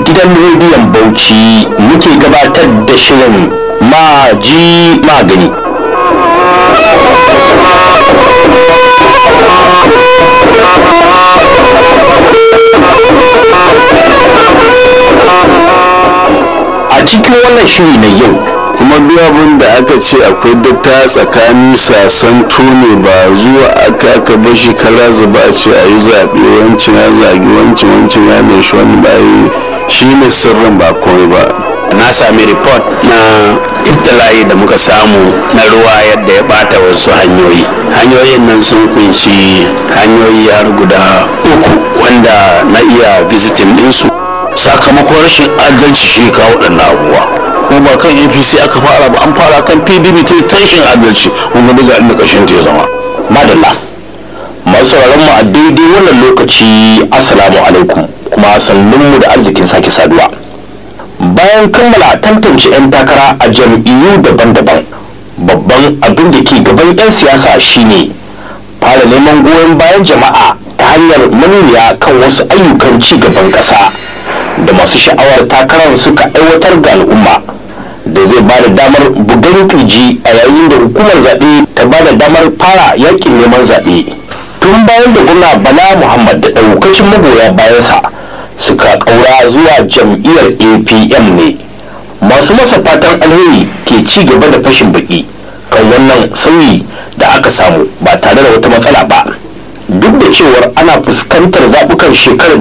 gidan rediyon bauchi muke gabatar da shirin maji magani a cikin wannan shiri na yau kuma duk abin da aka ce akwai datta tsakanin sasan tone ba zuwa aka aka bashi kara zuba a ce a yi zaɓe wancan ya zagi wancan wancan ya mai shi wani bayi shi ne sirrin ba komai ba na sami report na ibtila'i da muka samu na ruwa yadda ya bata wasu hanyoyi hanyoyin nan sun kunshi hanyoyi har guda uku wanda na iya visitin ɗinsu sakamakon rashin adalci shi kawo waɗannan abubuwa kuma ba kan apc aka fara ba an fara kan pdp ta ta rashin adalci kuma daga inda ƙarshen ta ya zama madalla masu mu a daidai wannan lokaci assalamu alaikum kuma sannunmu da arzikin sake saduwa bayan kammala tantance 'yan takara a jam'iyyu daban-daban babban abin da ke gaban 'yan siyasa shine fara neman goyon bayan jama'a ta hanyar manuniya kan wasu ayyukan ci gaban ƙasa da masu sha'awar takarar suka aiwatar ga al'umma da zai ba da damar bugan kirji a yayin da hukumar zaɓe ta ba da damar fara yakin neman zaɓe tun bayan da gwamna bala muhammad da ɗaukacin magoya bayansa suka ƙaura zuwa jam'iyyar apm ne masu masa fatan alheri ke ci gaba da fashin baki kan wannan sauyi da aka samu ba tare da wata matsala ba duk da cewar ana fuskantar zaɓukan shekarar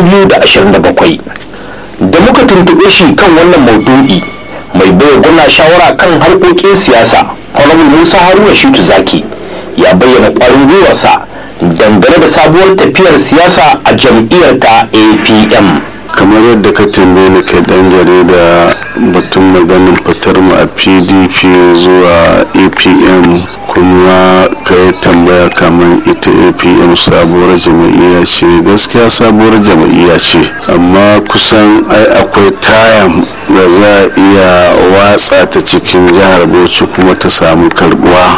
2027 da muka tuntuɓe shi kan wannan maudu'i mai baiwa gwamna shawara kan harkokin siyasa honorable musa haruna shitu zaki ya bayyana ƙwarin gwiwarsa dangane da sabuwar tafiyar siyasa a jam'iyyar ta apm kamar yadda ka tambaye ni kai dan jarida batun maganin fitar mu a pdp zuwa apm kuma ka yi tambaya kamar ita apm sabuwar jam'iyya ce gaskiya sabuwar jam'iyya ce amma kusan ai akwai tayan da za a iya watsa ta cikin jihar bauchi kuma ta samu karbuwa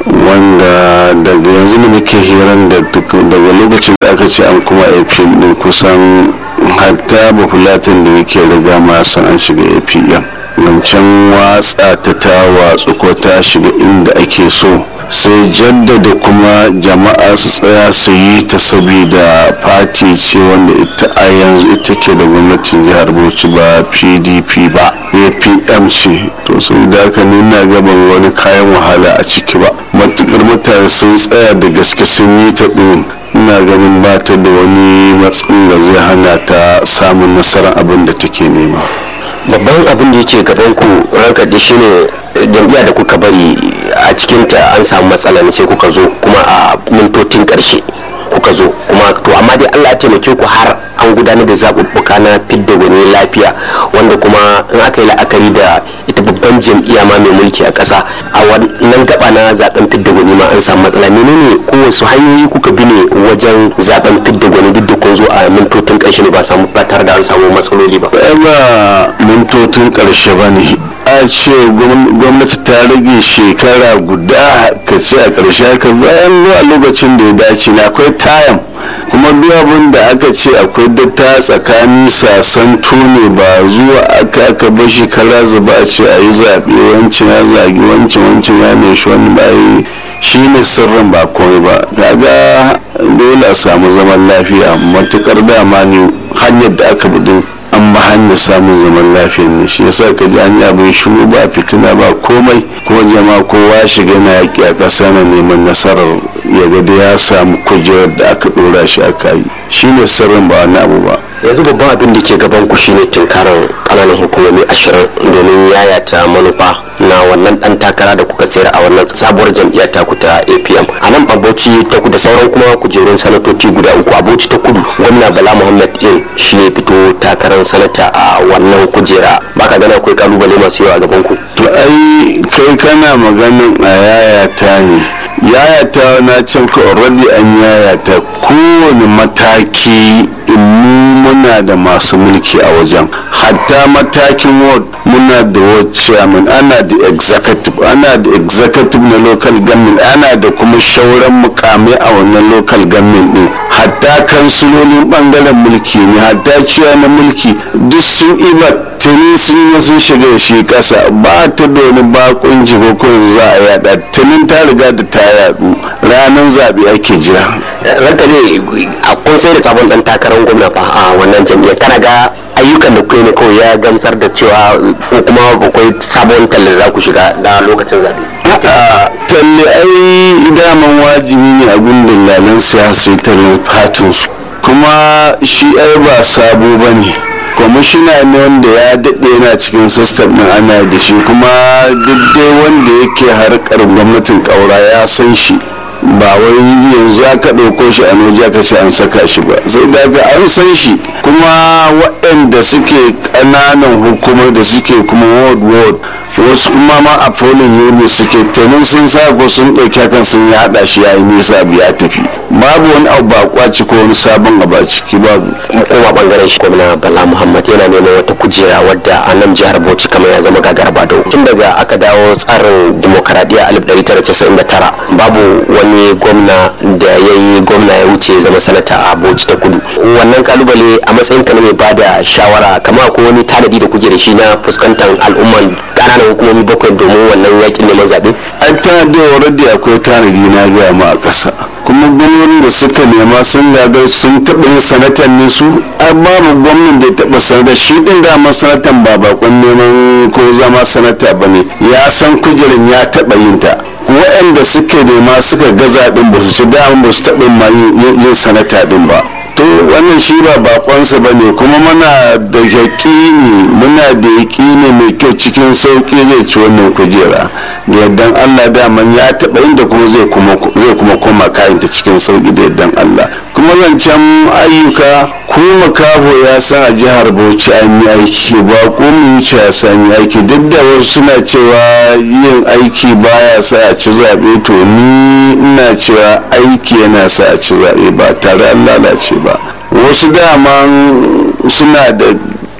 wanda daga yanzu da muke hiran da daga lokacin da aka ce an kuma apm din kusan hatta bafulatin da yake riga ma san an shiga apm wancan watsa ta ta watsu ko ta shiga inda ake so sai jaddada kuma jama'a su tsaya su yi ta saboda fati ce wanda ita a yanzu ita ke da gwamnatin jihar bauchi ba pdp ba apm ce to saboda haka nuna gaban wani kayan wahala a ciki ba matukar mutane sun tsaya da gaske sun yi ta din ina ganin ba ta da wani matsin da zai hana ta samun nasarar abin da take nema babban abin da yake gaban ku rankaɗe shine jam'iyya da kuka bari a cikinta an samu matsala ne sai kuka zo kuma a mintocin ƙarshe kuka zo kuma to amma dai allah ya taimake ku har an gudanar da zaɓuɓɓuka na fidda gwani lafiya wanda kuma in aka yi la'akari da ita babban jam'iyya ma mai mulki a ƙasa a wannan gaba na zaben fidda gwani ma an samu matsala menene ko wasu hanyoyi kuka bi ne wajen zaben fidda gwani duk da kun zo a mintocin ƙarshe ne ba samu ba tare da an samu matsaloli ba ba mintocin ƙarshe ba ne a ce gwamnati ta rage shekara guda ka ce a ƙarshe ka bayan zuwa lokacin da ya dace na akwai tayan kuma duk abin da aka ce akwai datta tsakanin sasan tone ba zuwa aka aka bashi kara zuba a ce a yi zaɓe wancan ya zagi wancan wancan ya mai shi wani bayi shi ne sirrin ba komai ba kaga dole a samu zaman lafiya matukar dama ne hanyar da aka bi an ba hanyar samun zaman lafiya ne shi yasa ka ji an yi abin shiru ba fitina ba komai kuma jama'a kowa shiga na yaƙi a ƙasa na neman nasarar ya ga da ya samu kujerar da aka ɗora shi aka yi shi ne sirrin ba wani abu ba yanzu babban abin da ke gaban ku shine tunkarar kananan hukumomi ashirin domin yayata manufa na wannan dan takara da kuka sayar a wannan sabuwar jam'iyyar taku ta apm a nan abuci ta kudu sauran kuma kujerun sanatoci guda uku abuci ta kudu gwamna bala muhammad din shi ya fito takarar sanata a wannan kujera baka gana akwai kalubale masu yawa a gaban ku ai kai kana maganin a yayata ne yayata na can ka already an yayata kowane mataki mu muna muna da masu mulki a wajen hatta matakin ward muna da ward chairman ana da executive ana da executive na local government ana da kuma shauran mukamai a wannan local government din hatta kansilolin bangaren mulki ne hatta ciya na mulki duk sun iba tuni sun yi sun shiga da shi kasa ba ta da wani bakon jigo ko za a yada tunin ta riga da ta yadu ranar zaɓe ake jira ranka ne a kun sai da sabon dan takarar gwamna fa a wannan jam'iyyar kana ga ayyukan da kuke ne kawai ya gamsar da cewa ko kuma akwai sabon talle za ku shiga da lokacin zaɓe a talle ai daman wajibi ne a gundun lalan siyasa tallan fatin su kuma shi ai ba sabo ba ne kwamishina ne wanda ya daɗe yana cikin sistem ɗin ana da shi kuma duk dai wanda yake harkar gwamnatin ƙaura ya san shi ba wai yanzu aka ɗauko shi a noji aka ce an saka shi ba sai daga an san shi kuma waɗanda suke ƙananan hukumar da suke kuma ward ward wasu kuma ma a folin yuni suke tunin sun sa ko sun ɗauki hakan sun ya haɗa shi ya yi nisa ya tafi babu wani abu ba kwaci ko wani sabon abu a ciki babu mu koma bangaren shi gwamna bala muhammad yana neman wata kujera wadda a nan jihar bauchi kamar ya zama gagar bado tun daga aka dawo tsarin demokaradiyya 1999 babu wani gwamna da ya yi gwamna ya wuce ya zama sanata a bauchi ta kudu wannan kalubale a matsayin ka na mai bada shawara kamar ko wani tanadi da kuke da shi na fuskantar al'umman ƙananan hukumomi bakwai domin wannan yakin neman zaɓe an tanadi already akwai tanadi na gaya ma a ƙasa kuma gwamnonin da suka nema sun gagar sun taɓa yin sanatan ne su an babu gwamnan da ya taɓa sanata shi ɗin dama sanatan ba bakon neman ko zama sanata ba ne ya san kujerin ya taɓa yin ta waɗanda suka nema suka gaza ɗin ba su ci dama ba su taɓa ma yin sanata ɗin ba to wannan shi ba bakonsa ba ne kuma muna da yaƙini muna da yaƙini mai kyau cikin sauƙi zai ci wannan kujera da yardan allah daman ya taɓa inda kuma zai kuma koma kayanta cikin sauƙi da yardan allah kuma zancen ayyuka ko makafo ya san a jihar bauchi an yi aiki ba ko mu wuce ya san yi aiki duk da wasu suna cewa yin aiki baya sa a ci zaɓe to ni ina cewa aiki yana sa a ci zaɓe ba tare an lalace ba wasu daman suna da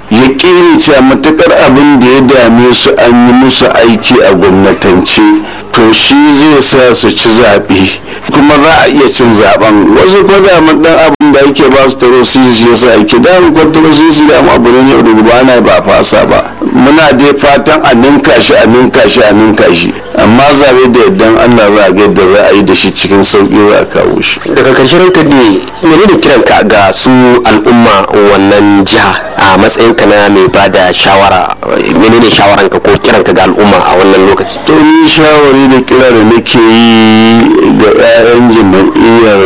yaƙini cewa matukar abin da ya dame su an yi musu aiki a gwamnatance to shi zai sa su ci zaɓe kuma za a iya cin zaɓen wasu ko daman ɗan abin da ake ba su taro su ya sa aiki da mu kwantaro su su da abu ne yau da gobe ana ba fasa ba muna dai fatan a ninka shi a ninka shi a ninka shi amma zaɓe da yaddan allah za a ga yadda za a yi da shi cikin sauƙi za a kawo shi daga ƙarshen ranka ne menene kiranka ga su al'umma wannan jiha a matsayin ka na mai ba da shawara menene shawaranka ko kiranka ga al'umma a wannan lokaci to ni shawari da kira da nake yi ga 'ya'yan jam'iyyar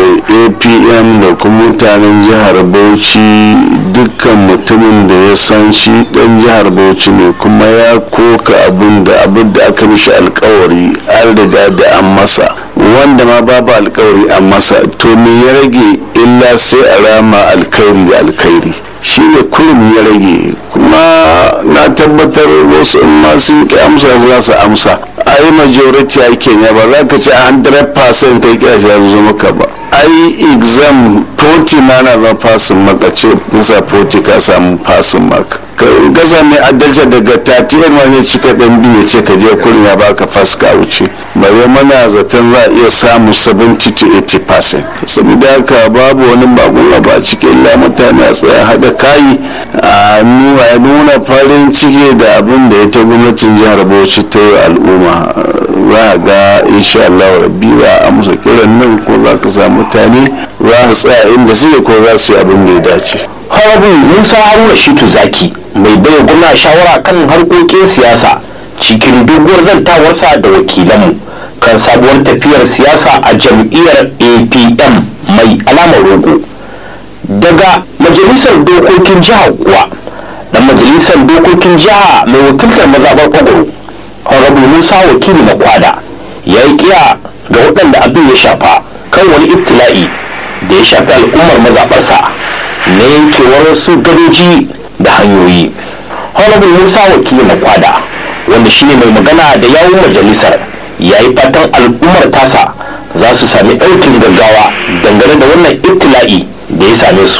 apm da kuma mutanen jihar bauchi dukkan mutumin da ya san shi dan jihar bauchi ne kuma ya koka abin da abin da aka mishi alkawari an riga da an masa wanda ma babu alkawari an masa to me ya rage illa sai a rama alkhairi da alkhairi shi ne kullum ya rage kuma na tabbatar wasu in ma sun ki amsa za su amsa a yi majority ake ne ba za ka ci 100% kai kira shi zo maka ba ai exam 40 ma na zama fasin maka ce nisa 40 ka samu fasin maka ka sami adalci daga 31 ma ne cika dan biyu ce ka je kurin ya baka fas ka wuce bare mana zaton za a iya samu 70 to 80% saboda haka babu wani bakon abu a cikin la mutane a tsaya hada kayi a nuna farin ciki da abin da ita gwamnatin jihar bauchi ta yi al'umma za a ga insha Allah rabbi za a amsa kiran nan ko za ka samu mutane za su tsaya inda suke ko za su yi abin da ya dace harabin musa haruna shitu zaki mai baiwa gwamna shawara kan harkokin siyasa cikin doguwar zantawarsa da wakilanmu kan sabuwar tafiyar siyasa a jam'iyyar apm mai alamar rogo daga majalisar dokokin jiha kuwa dan majalisar dokokin jiha mai wakiltar mazaɓar kwagwaro harabin musa wakili na kwada ya yi kiya ga waɗanda abin ya shafa kan wani ibtila'i da ya shafi al'ummar mazaɓarsa na yankewar wasu gadoji da hanyoyi honorable musa wakili na kwada wanda shine mai magana da yawun majalisar ya yi fatan al'ummar tasa za su sami ɗaukin gaggawa dangane da wannan ibtila'i da ya same su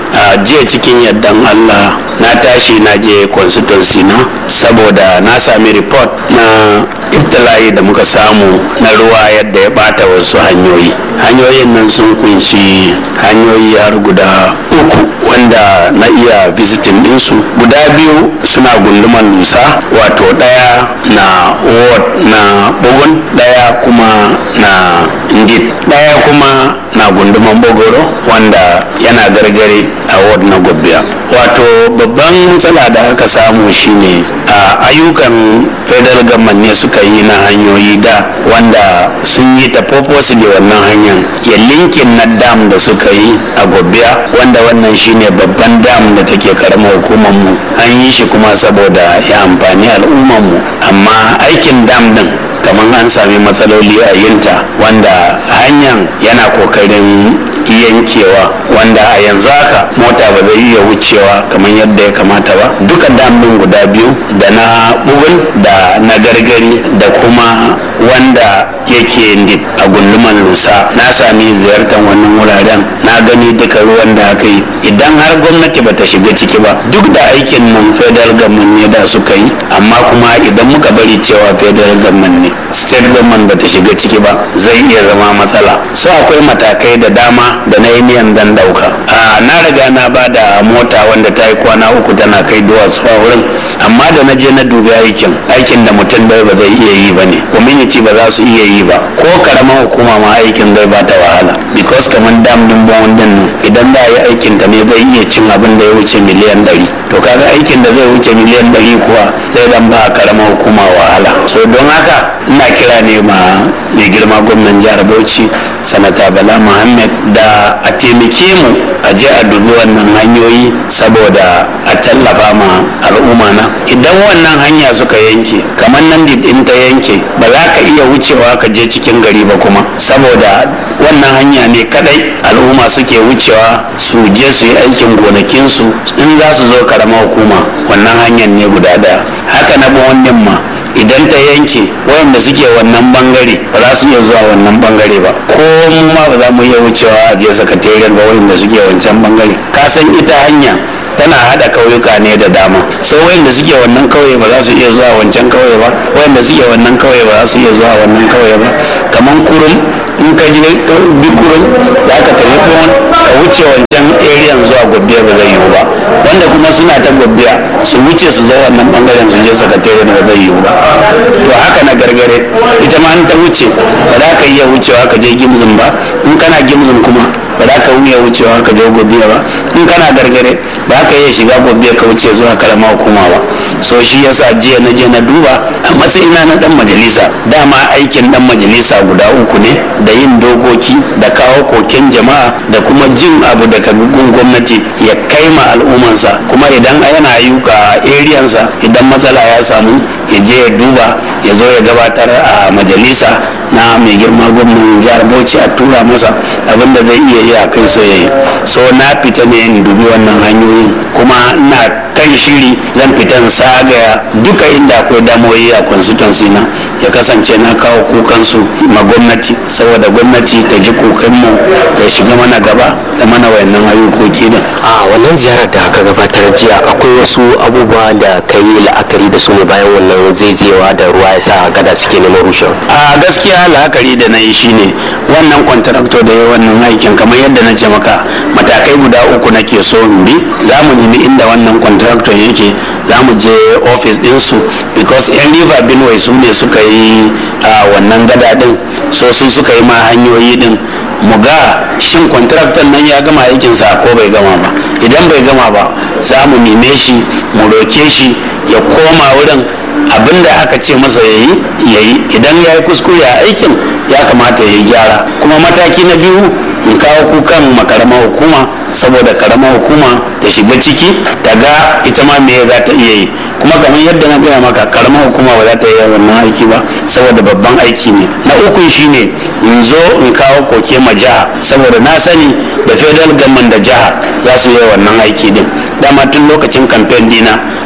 a jiya cikin yardan allah na tashi na je constituency na saboda na sami report na ibtila'i da muka samu na ruwa yadda ya bata wasu hanyoyi hanyoyin nan sun kunshi hanyoyi har guda uku wanda na iya visiting ɗinsu guda biyu suna gunduman lusa wato ɗaya na ward na bugun ɗaya kuma na ngit ɗaya kuma na gunduman bogoro wanda yana gargare a ward na gobiya wato babban matsala da aka samu shine a ayyukan federal government ne suka yi na hanyoyi da wanda sun yi ta purposely wannan hanyar ya linkin na dam da suka yi a gobiya wanda wannan shine babban dam da take karamar hukumar mu an yi shi kuma saboda ya amfani al'ummar mu amma aikin dam din kamar an sami matsaloli a yinta wanda hanyar yana kokarin yankewa wanda a yanzu haka mota ba zai iya wucewa kamar yadda ya kamata ba duka dam din guda biyu da na bugul da na gargari da kuma wanda yake ndip a gunduman lusa na sami ziyartar wannan wuraren na gani duka ruwan da aka yi idan har gwamnati bata shiga ciki ba duk da aikin nan federal government ne da suka yi amma kuma idan muka bari cewa federal government ne state government bata shiga ciki ba zai iya zama matsala so akwai matakai da dama da na yi niyan dan dauka a na riga na ba da mota wanda ta yi kwana uku tana kai duwatsu a wurin amma da na je na dubi aikin aikin da mutum bai ba zai iya yi ba ne community ba za su iya yi ba ko karamar hukuma ma aikin zai ba ta wahala because kamar dam din bawon din nan idan da yi aikin ta ne zai iya cin abin da ya wuce miliyan ɗari to kaga aikin da zai wuce miliyan ɗari kuwa zai dan ba karamar hukuma wahala so don haka ina kira ne ma mai girma gwamnan jihar bauchi sanata bala muhammad da a taimake mu a je a dubi wannan hanyoyi saboda a tallafa ma al'umma na idan wannan hanya suka yanke kamar nan in ta yanke ba za ka iya wucewa ka je cikin gari ba kuma saboda wannan hanya ne kadai al'umma suke wucewa su je su yi aikin gonakinsu in za su zo karama hukuma wannan hanyar ne guda daya haka na wannan ma idan ta yanke wayanda suke wannan bangare ba za su iya zuwa wannan bangare ba ko mu ma ba za mu iya wucewa a je sakatariyar ba wayanda suke wancan bangare ka san ita hanya tana hada kauyuka ne da dama so wayanda suke wannan kauye ba za su iya zuwa wancan kauye ba wayanda suke wannan kauye ba za su iya zuwa wannan kauye ba kaman kurum in ka ji bi kurum za ka tafi bon ka wuce wancan area zuwa gobiya ba zai yiwu ba wanda kuma suna ta gobiya su wuce su zo wannan bangaren su je sakatare ba zai yiwu ba to haka na gargare ita ma an ta wuce ba za ka iya wucewa ka je gimzin ba in kana gimzin kuma ba za ka iya wucewa ka je gobiya ba in kana gargare ba ka iya shiga gobiya ka wuce zuwa karama hukuma ba so shi yasa jiya na je na duba a matsayina na dan majalisa dama aikin dan majalisa guda uku ne da yin dokoki da kawo koken jama'a da kuma jin abu daga gun gwamnati ya kai ma al'ummansa kuma idan yana ayyuka a eriyansa idan matsala ya samu ya je ya duba ya zo ya gabatar a majalisa na mai girma gwamnan jihar bauchi a tura masa abin da zai iya yi a kai sai ya yi so na fita ne in dubi wannan hanyoyin kuma na kan shiri zan fita in sagaya duka inda akwai damoyi a constituency na ya kasance na kawo kukansu ma gwamnati saboda gwamnati ta ji kukanmu ta shiga mana gaba da mana wayannan ayyukoki din a wannan ziyarar da aka gabatar jiya akwai wasu abubuwa da ka yi la'akari da su ne bayan wannan zaizayewa da ruwa ya sa gada suke neman rushewa a gaskiya la'akari da na yi shine wannan kwantarakto da ya wannan aikin kamar yadda na ce maka matakai guda uku nake so in bi za mu nemi inda wannan kwantarakto yake za mu je ofis ɗinsu because yan riba benue su ne suka yi a wannan gada din so su suka yi ma hanyoyi din mu ga shin kwantaraktan nan ya gama aikinsa ko bai gama ba idan bai gama ba za mu neme shi mu roke shi ya koma wurin abin da aka ce masa ya yi ya yi idan ya yi kuskure a aikin ya kamata ya yi gyara kuma mataki na biyu in kawo kukan makaramar hukuma saboda karamar hukuma ta shiga ciki ta ga ita ma me za ta iya yi kuma kamar yadda na gaya maka karamar hukuma ba za ta iya wannan aiki ba saboda babban aiki ne na uku shine in zo in kawo koke ma jiha saboda na sani da federal government da jiha za su yi wannan aiki din dama tun lokacin kamfen dina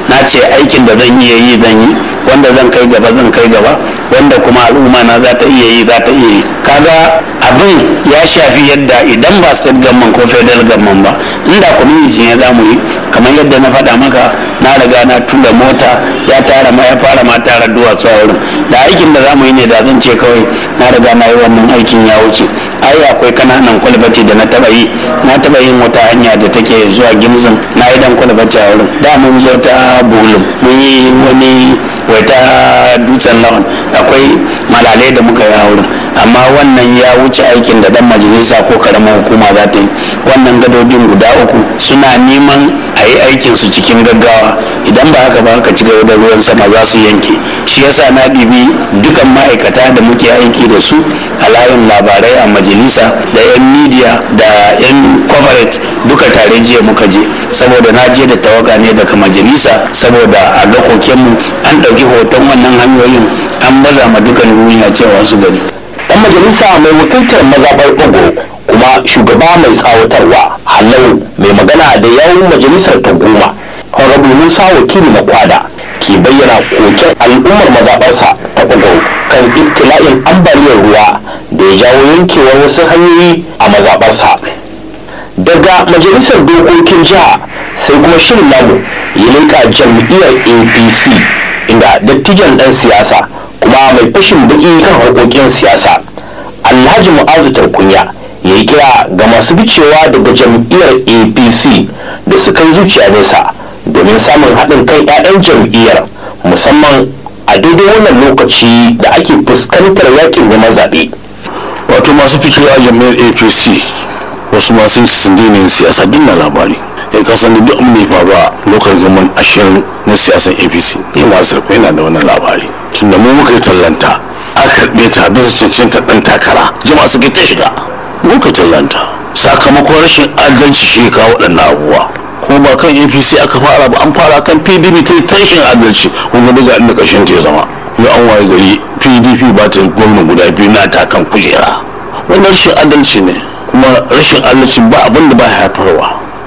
na ce aikin da zan iya yi zan yi wanda zan kai gaba zan kai gaba wanda kuma al'umma na za ta iya yi za ta iya yi kaga abin ya shafi yadda idan ba state government ko federal government ba inda community ne za mu yi kamar yadda na faɗa maka na riga na tura mota ya tara ma ya fara ma tara duwatsu a wurin da aikin da za mu yi ne da zan ce kawai na riga na yi wannan aikin ya wuce ai akwai kananan kwalbati da na taba yi na taba yin wata hanya da take zuwa gimzin na yi dan kwalbati a wurin da mun zo ta bulum mun yi wani wata dutsen lawan akwai malalai da muka yi a wurin amma wannan ya wuce aikin da dan majalisa ko karamar hukuma za ta yi wannan gadodin guda uku suna neman a yi aikin su cikin gaggawa idan ba haka ba haka ci gaba da ruwan sama za su yanke shi yasa na bibi dukan ma'aikata da muke aiki da su a layin labarai a majalisa da 'yan media da 'yan coverage duka tare jiya muka je saboda na je da tawaga ne daga majalisa saboda a ga kokenmu an ɗauki hoton wannan hanyoyin an baza ma dukan duniya cewa su gani dan majalisa mai wakiltar mazaɓar ɓago kuma shugaba mai tsawatarwa halau mai magana da yawun majalisar ta goma honorable musa wakili makwada ke bayyana koken al'ummar mazaɓarsa ta ɓago kan ibtila'in ambaliyar ruwa da ya jawo yankewar wasu hanyoyi a mazaɓarsa daga majalisar dokokin jiha sai kuma shirin namu ya leƙa jam'iyyar apc inda dattijan ɗan siyasa kuma mai fashin baki kan harkokin siyasa alhaji mu'azu tarkunya ya yi kira ga masu bicewa daga jam'iyyar apc da su kai zuciya nesa domin samun haɗin kan 'ya'yan jam'iyyar musamman a daidai wannan lokaci da ake fuskantar yakin neman zaɓe wato masu fitowa jami'ar apc wasu masu sun daina yin siyasa duk na labari kai ka san duk abin da ya faru a lokacin gaman ashirin na siyasan apc ni ma sarko yana da wannan labari tunda mu muka yi tallanta a karɓe ta bisa cancanta ɗan takara jama'a suka ta shiga muka tallanta sakamakon rashin adalci shi ya kawo waɗannan abubuwa kuma ba kan apc aka fara ba an fara kan pdp ta yi tashin adalci kuma daga inda ƙarshen ta ya zama yau an waye gari pdp ba ta gwamna guda biyu na ta kan kujera wannan rashin adalci ne kuma rashin adalci ba abin da ba haifarwa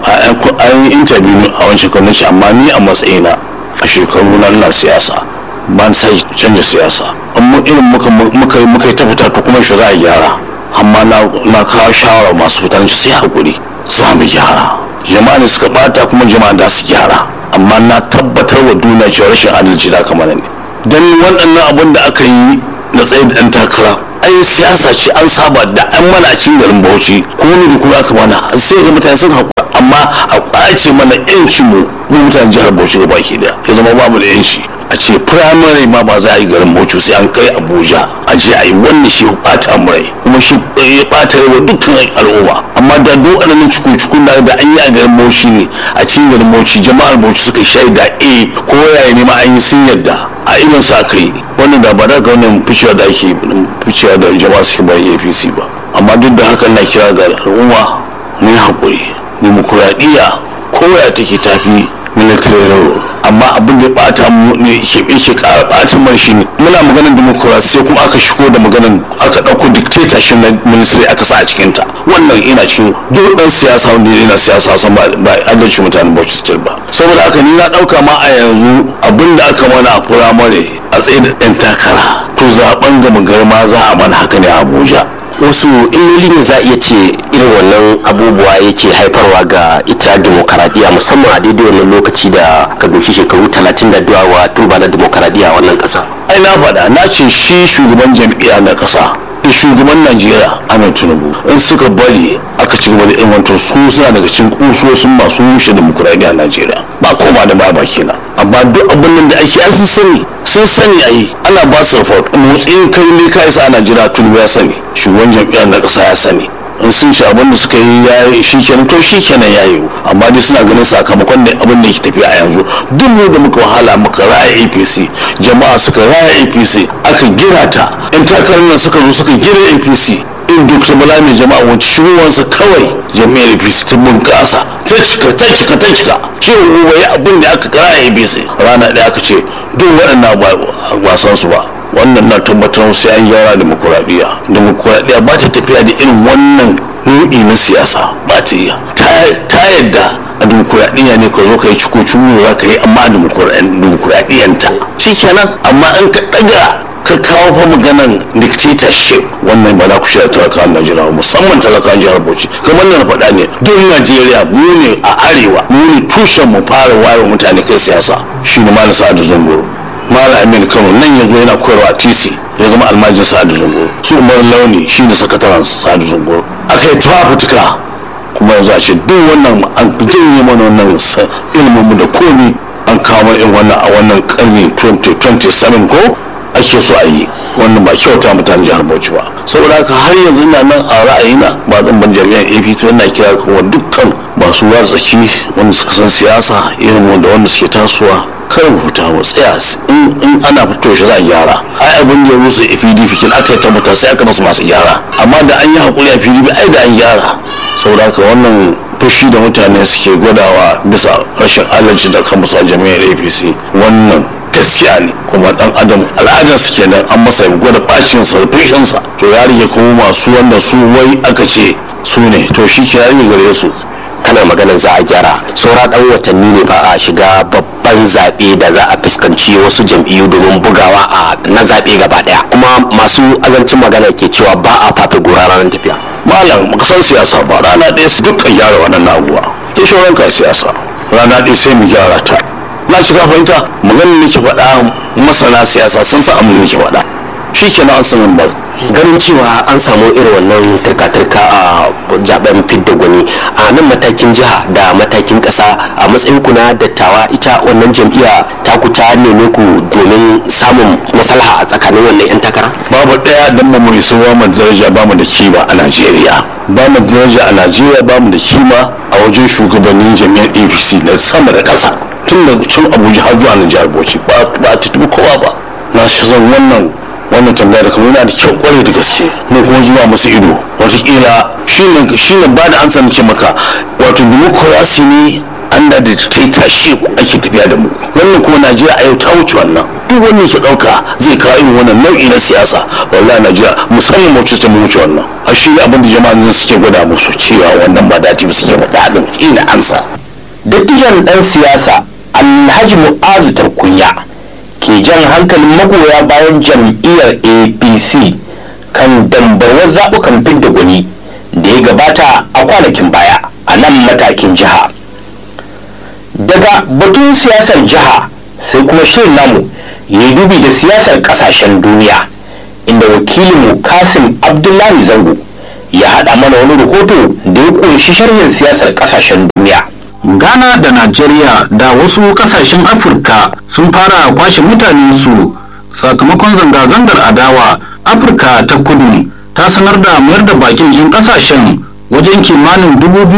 a yi interview a wancan kwamnati amma ni a matsayina a shekaru na na siyasa ba na sai canja siyasa amma irin muka yi muka yi ta fita to kuma shi za a gyara amma na kawo shawara masu fitar sai hakuri za mu gyara jama'a ne suka bata kuma jama'a da su gyara amma na tabbatar wa duniya cewa rashin adalci da aka mana ne dan waɗannan abin da aka yi na tsaye da ɗan takara ai siyasa ce an saba da an mana a cikin garin bauchi ko ne da kuma aka mana sai ga mutane sun haƙura amma a ƙwace mana yancin mu mu mutanen jihar bauchi ga baki da ya zama ba mu da yanci a ce firamare ma ba za a yi garin bauchi sai an kai abuja a je a yi wannan shi ɓata mu rai kuma shi ya ɓata rai wa dukkan al'umma amma da duk waɗannan cikin da da an yi a garin bauchi ne a cikin garin bauchi jama'ar bauchi suka shaida eh ko yaya ne ma an yi sun yadda a irin sa aka yi wannan da ba da ga wannan ficewa da ake ficewa da jama'a suke bayan apc ba amma duk da haka na kira ga al'umma mu yi haƙuri dimokuraɗiyya koya take tafi military rule amma abin da bata mu ne yake ƙara bata mana shi ne muna maganar demokrasiya kuma aka shigo da maganar aka ɗauko dictatorship na military aka sa a cikin ta wannan ina cikin duk ɗan siyasa wanda yana siyasa san ba adalci mutanen Bauchi State ba saboda haka ni na ɗauka ma a yanzu abin da aka mana a firamare a tsaye da ɗan takara to zaben gama garma za a mana haka ne a Abuja wasu illoli ne za a iya ce irin wannan abubuwa yake haifarwa ga ita demokaradiyya musamman a daidai wannan lokaci da ka doshi shekaru talatin da wa tuba na demokaradiyya a wannan ƙasa. ai na faɗa na ce shi shugaban jam'iyya na ƙasa da shugaban najeriya ahmed tinubu in suka bari aka ci gaba da ilmantar su suna daga cikin kusosin masu rushe demokuraɗiyya a najeriya ba koma da ba baki na amma duk abin nan da ake an sun sani sun sani a yi ana ba su report motsin kai ne ka isa a najeriya tinubu ya sani shugaban jam'iyyar na ƙasa ya sani in sun ci abin da suka yi ya yi shi kenan to shi kenan ya yi amma dai suna ganin sakamakon da abin da yake tafiya a yanzu duk mu da muka wahala muka raya apc jama'a suka raya apc aka gina ta yan takarar nan suka zo suka gina apc in duk bala mai jama'a wancan shigowarsa kawai jami'ar apc ta bunƙasa ta cika ta cika ta cika cewa wai abin da aka kara apc rana ɗaya aka ce duk waɗannan ba san su ba wannan na tabbatar sai an gyara demokuraɗiyya demokuraɗiyya ba ta tafiya da irin wannan nau'i na siyasa ba ta iya ta ka yadda a dimokuraɗiyya ne ka zo ka yi ciko curo za ka yi amma a dimokuraɗiyyanta shi kenan amma an ka ɗaga ka kawo fa maganan dictatorship wannan ba za ku shirya talakawan najeriya musamman talakawan jihar bauchi kamar na faɗa ne duk najeriya mu ne a arewa mu ne tushen mu fara wayewa mutane kai siyasa shi ne malam sa'adu zunguru malam aminu kano nan yanzu yana koyarwa a tc ya zama almajin sa'adu zunguru su umar launi shi ne sakataren sa'adu zunguru aka yi tafafutuka kuma yanzu a ce duk wannan an janye mana wannan ilimin mu da komi an kawo mana irin wannan a wannan karni 2027 ko ake so a yi wannan ba kyauta mutane jihar bauchi ba saboda haka har yanzu ina nan a ra'ayina ba zan ban jami'an apc wannan kira kuma dukkan masu ruwa tsaki wanda suka san siyasa irin wanda wanda suke tasowa kar mu fita mu tsaya in ana fito shi za a gyara ai abin da ya rusa pdp kin aka tabbata sai aka rasa masu gyara amma da an yi hakuri a pdp ai da an gyara saboda haka wannan fushi da mutane suke gwadawa bisa rashin adalci da kan musu a jami'ar apc wannan gaskiya ne kuma dan adam al'adar su kenan an masa gwada bacin sa fushinsa to ya rige kuma masu wanda su wai aka ce su ne to shi ke rage gare su kana maganar za a gyara saura dan watanni ne ba a shiga babban zaɓe da za a fuskanci wasu jam'iyyu domin bugawa a na zaɓe gaba ɗaya kuma masu azancin magana ke cewa ba a fafe gora ranar tafiya malam baka san siyasa ba rana ɗaya su dukkan gyara waɗannan abubuwa ya shauran ka siyasa rana ɗaya sai mu gyara ta na shiga fahimta maganin nake faɗa masana siyasa sun sa amin nake faɗa shi ke na an sanin ba ganin cewa an samu irin wannan turka-turka a zaben fidda gwani a nan matakin jiha da matakin kasa a matsayin ku na dattawa ita wannan jam'iyya ta ku ta neme ku domin samun maslaha a tsakanin wannan 'yan takara babu ɗaya don mu mai sauwa mu daraja ba mu da kima a najeriya ba mu daraja a najeriya ba mu da kima a wajen shugabannin jami'ar apc na sama da ƙasa tun da can abuja har zuwa na jihar bauchi ba a tutubi kowa ba na shi zan wannan wannan tambaya da kuma yana da kyau kwarai da gaske mu kuma zuwa musu ido watakila shine shine ba da ansa nake maka wato democracy ne under the dictatorship ake tafiya da mu wannan kuma najeriya a yau ta wuce wannan duk wannan su dauka zai kawo irin wannan nau'i na siyasa wallahi najeriya musamman mu ta mu wuce wannan a shi abin da jama'an suke gwada musu cewa wannan ba dati ba suke faɗa din ina ansa dattijan dan siyasa alhaji mu'azu tarkunya ke jan hankalin magoya bayan jam'iyyar apc kan dambarwar zaɓukan fidda gwani da ya gabata a kwanakin baya a nan matakin jiha daga batun siyasar jiha sai kuma shirin namu ya dubi da siyasar kasashen duniya inda wakilinmu kasim abdullahi zango ya haɗa mana wani rahoto da ya ƙunshi sharhin siyasar kasashen duniya ghana da najeriya da wasu kasashen afirka sun fara kwashe mutanensu sakamakon zanga-zangar adawa afirka ta kudu ta sanar da mayar da bakin yin kasashen wajen kimanin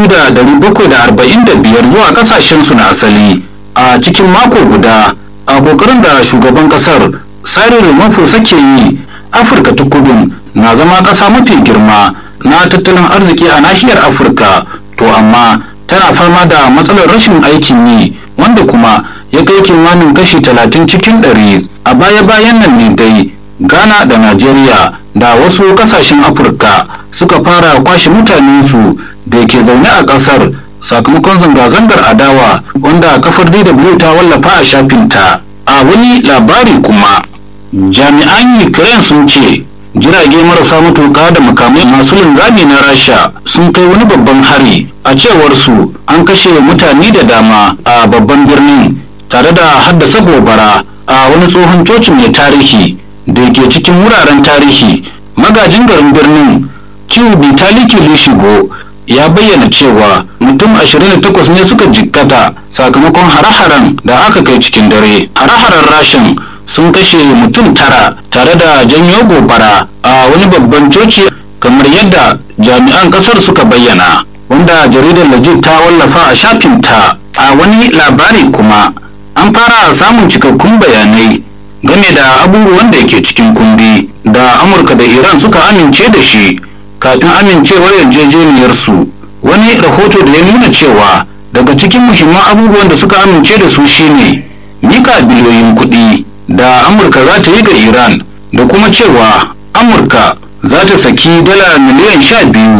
2,745 zuwa kasashensu na asali a cikin mako guda a kokarin da shugaban kasar cyril ramaphosa ke yi afirka ta kudu na zama kasa mafi girma na tattalin arziki a nahiyar afirka to amma tana fama da matsalar rashin aikin yi wanda kuma ya kai kimanin kashi talatin cikin ɗari a baya-bayan nan ne dai ghana da najeriya da wasu kasashen afirka suka fara kwashe mutanensu da ke zaune a ƙasar sakamakon zanga-zangar adawa wanda kafar dw ta wallafa a shafinta a wani labari kuma jami'an ukraine sun ce jirage marasa matuƙa da makamai masu linzami na rasha sun kai wani babban hari a cewar su an kashe mutane da dama a babban birnin tare da haddasa gobara a wani tsohon coci mai tarihi da ke cikin wuraren tarihi magajin garin birnin ciwo bitaliki lishigo ya bayyana cewa mutum 28 ne suka jikkata sakamakon hare-haren da aka kai cikin dare hare-haren rashin sun kashe mutum tara tare da janyo gobara a wani babban coci kamar yadda jami'an kasar suka bayyana wanda jaridar lajit ta wallafa a shafinta a wani labari kuma an fara samun cikakkun bayanai game da abubuwan da ke cikin kundi da amurka da iran suka amince da shi kafin amincewar yarjejeniyarsu wani rahoto da ya nuna cewa daga cikin muhimman abubuwan da suka amince da su shine mika biliyoyin kuɗi da amurka za ta yi ga iran da kuma cewa amurka za ta saki dala miliyan sha biyu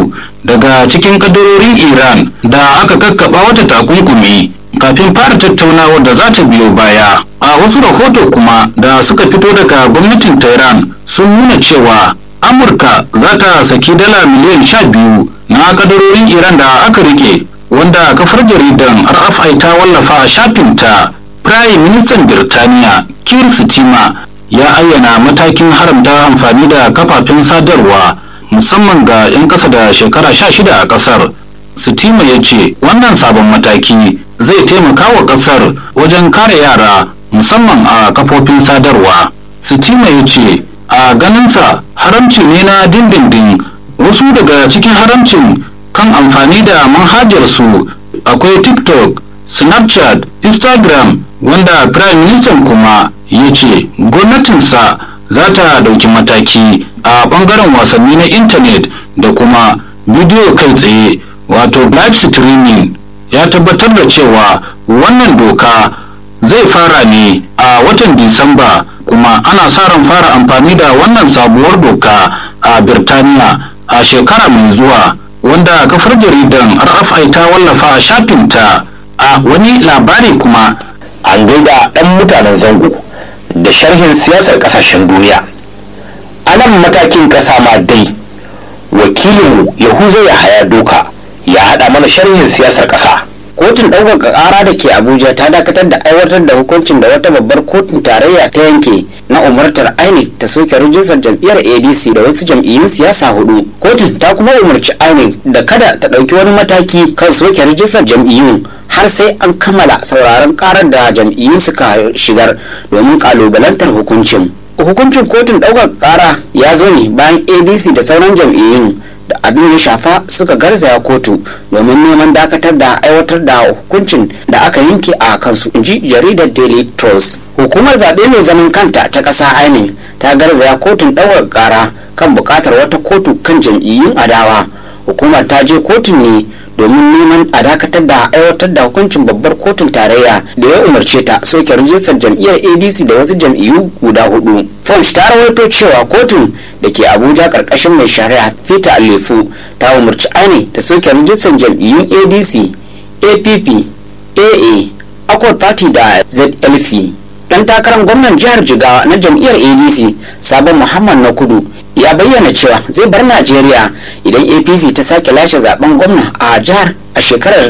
daga cikin kadarorin iran da aka kakkaba wata takunkumi kafin fara tattaunawar da za ta biyo baya a wasu rahoto kuma da suka fito daga gwamnatin tehran sun nuna cewa amurka za ta saki dala miliyan sha biyu na kadarorin iran da aka rike wanda kafar jaridan rfi ta wallafa a shafinta prime ministan birtaniya kir stima ya ayyana matakin haramta amfani da kafafen sadarwa musamman ga 'yan ƙasa da shekara sha shida a ƙasar sitima ya ce wannan sabon mataki zai taimaka wa ƙasar wajen kare yara musamman a kafofin sadarwa sitima ya ce a ganinsa haramci ne na dindindin wasu daga cikin haramcin kan amfani da manhajarsu akwai tiktok snapchat instagram wanda prime minister kuma ya ce gwamnatinsa za ta dauki mataki a bangaren wasanni na intanet da kuma bidiyo kai tsaye wato live streaming ya tabbatar da cewa wannan doka zai fara ne a watan disamba kuma ana sa ran fara amfani da wannan sabuwar doka a birtaniya a shekara mai zuwa wanda kafar jaridan rfi ta wallafa a shafinta a wani labari kuma an gaida ɗan mutanen zango da sharhin siyasar ƙasashen duniya a nan matakin ƙasa ma dai wakilinmu yahuza ya haya doka ya haɗa mana sharhin siyasar ƙasa kotun ɗaukaka ƙara da ke abuja ta dakatar da aiwatar da hukuncin da wata babbar kotun tarayya ta yanke na umartar inec ta soke rijistar jam'iyyar adc da wasu jam'iyyun siyasa hudu kotun ta kuma umarci inec da kada ta ɗauki wani mataki kan soke rijistar jam'iyyun har sai an kammala sauraron karar da jam'iyyun suka shigar domin kalubalantar hukuncin hukuncin kotun ɗaukaka ƙara ya zo ne bayan adc da sauran jam'iyyun da abin ya shafa suka garzaya kotu domin neman dakatar da aiwatar da hukuncin da aka yanke a kansu inji jaridar daily trust hukumar zaɓe mai zaman kanta ta ƙasa inec ta garzaya kotun ɗaukar ƙara kan buƙatar wata kotu kan jam'iyyun adawa hukumar ta je kotun ne domin neman a dakatar da aiwatar da hukuncin babbar kotun tarayya da ya umarce ta soke rijistar jam'iyyar adc da wasu jam'iyyu guda hudu punch ta rawaito cewa kotun da ke abuja karkashin mai shari'a peter alefu ta umarci aine ta soke rijistar jam'iyyun adc app aa accord party da zlf dan takarar gwamnan jihar jigawa na jam'iyyar adc sabon muhammad na kudu ya bayyana cewa zai bar najeriya idan apc ta sake lashe zaben gwamna a jihar a shekarar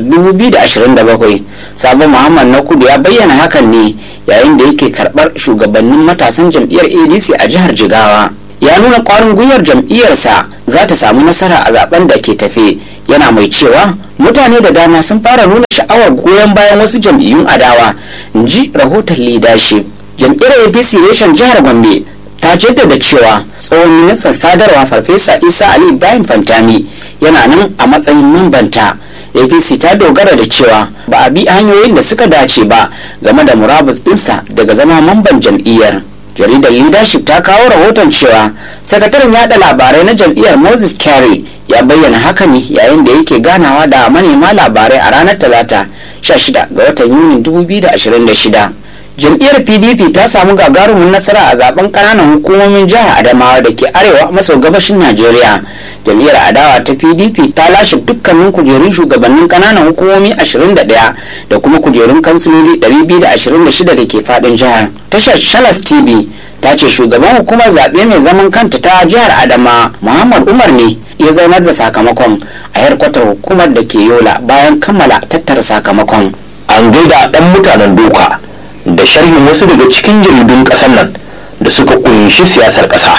2027 sabon muhammad na kudu ya bayyana hakan ne yayin da yake karbar shugabannin matasan jam'iyyar adc a jihar jigawa ya nuna kwarin gwiwar jam'iyyarsa za ta samu nasara a zaben da ke tafe yana mai cewa mutane da dama sun fara nuna sha'awar goyon bayan wasu jam'iyyun adawa in ji rahoton leadership jam'iyyar apc reshen jihar gombe ta jaddada cewa tsohon ministan sadarwa farfesa isa ali ibrahim fantami yana nan a matsayin mambanta apc ta dogara da cewa ba a bi hanyoyin da suka dace ba game da murabus dinsa daga zama mamban jam'iyyar jaridar leadership ta kawo rahoton cewa sakataren yada labarai na jam'iyyar moses carey ya bayyana hakan ne yayin da yake ganawa da manema labarai a ranar talata 16 ga watan yunin 2026 jam'iyyar pdp ta samu gagarumin nasara a zaben kananan hukumomin jihar adamawa da ke arewa maso gabashin najeriya jam'iyyar adawa ta pdp ta lashe dukkanin kujerun shugabannin kananan hukumomi 21 da kuma kujerun kansiloli 226 da ke fadin jihar tashar shalas tv ta ce shugaban hukumar zaɓe mai zaman kanta ta jihar adama muhammad umar ne ya zaunar da sakamakon a yarkwatar hukumar da ke yola bayan kammala tattara sakamakon an gaida ɗan mutanen doka da sharhin wasu daga cikin jaridun ƙasar nan da suka kunshi siyasar ƙasa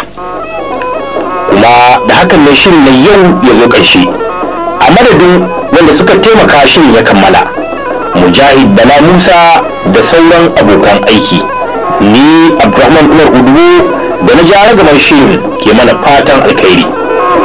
kuma da hakan ne shirin na yau ya zo ƙarshe a madadin wanda suka taimaka shirin ya kammala mujahid bala musa da sauran abokan aiki ni abdulrahman umar udubu da na jara gaban shirin ke mana fatan alkhairi